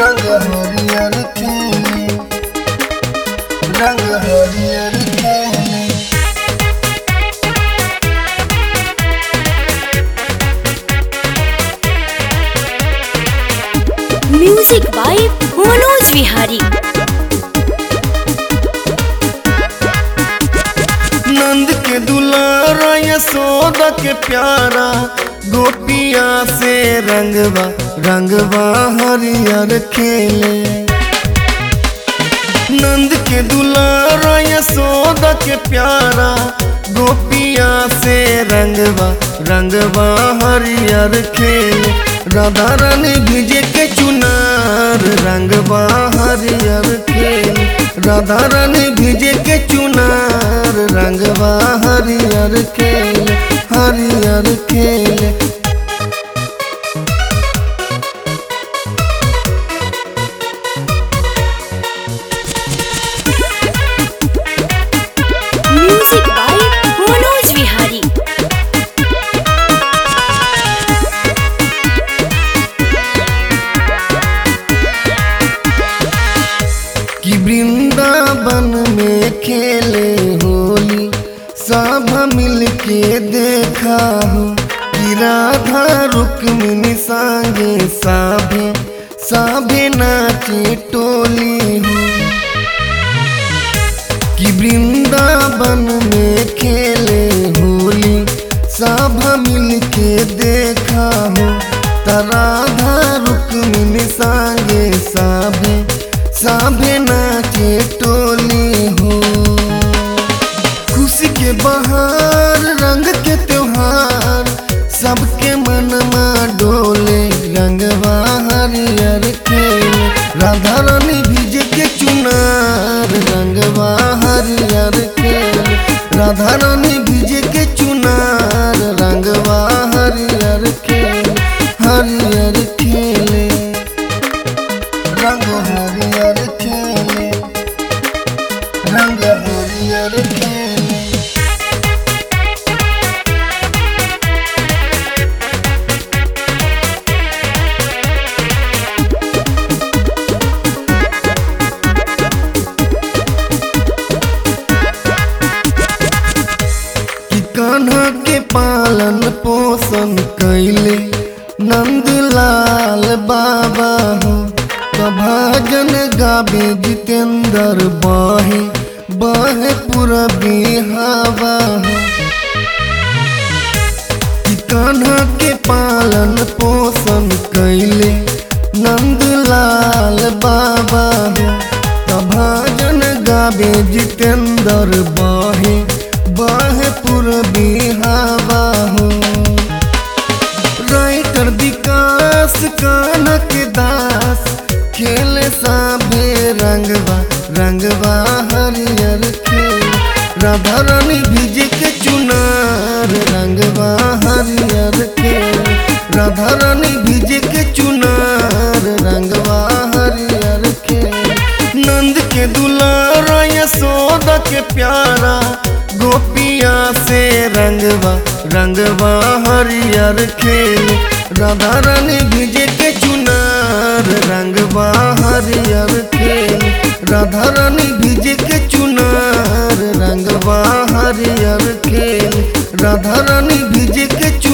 रंग हरियर खेले रंग हरियर खेले म्यूजिक बाय मनोज विहारी नंद के दुलारा यशोदा के प्यारा गोपिया से रंगवा रंगवा हरियर खेले नंद के दुलारा यशोदा के प्यारा गोपिया से रंगवा रंगवा हरियर खेले राधा रानी भिजे के चुनार रंगवा हरियर खेले राधा रानी भिजे के चुनार रंगवा हरियर खेले हरियर खेले म्यूजिक बाय मनोज विहारी कि वृंदावन में खेले होली सब मिल के देखा हो कि राधा रुक्मिणी संगे साभे साभे नाचे टोली हो कि वृंदावन में खेले होली सब मिल के देखा हो त राधा रुक्मिणी संगे साभे साभे नाचे टोली हो खुशी के बहार रंग के त्योहार सबके मनमा डोले रंगवा हरियर खेले राधा रानी भिजे के चुनार रंगवा हरियर खेले राधा रानी भिजे के चुनार रंगवा हरियर खेले हरियर खेले रंग हरियर खेले रंग हरियर खेले कि कान्हा के पालन पोषण कैले नंदलाल बाबा हो तो भजन गावे जितेंद्र बाहे बाहे पूरबी हवा हो कि कान्हा के पालन पोषण कैले नंदलाल बाबा हो तो भजन गावे जितेंद्र बाहे बाहे पूरबी हवा हो राइटर विकास कानक दास खेल साभे रंगवा रंगवा हरियर खेल राधा रानी भिजे के चुनार रंगवा हरियर खेल राधा रानी भिजे के चुनार रंगवा हरियर खेल नंद के दुलारा यशोदा के प्यारा गोपिया से रंगवा रंगवा हरियर खेल राधा रानी भिजे के चुनार रंगवा हरियर खेल राधा रानी भिजे के चुनार रंगवा हरियर खेल राधा रानी भिजे के चुनार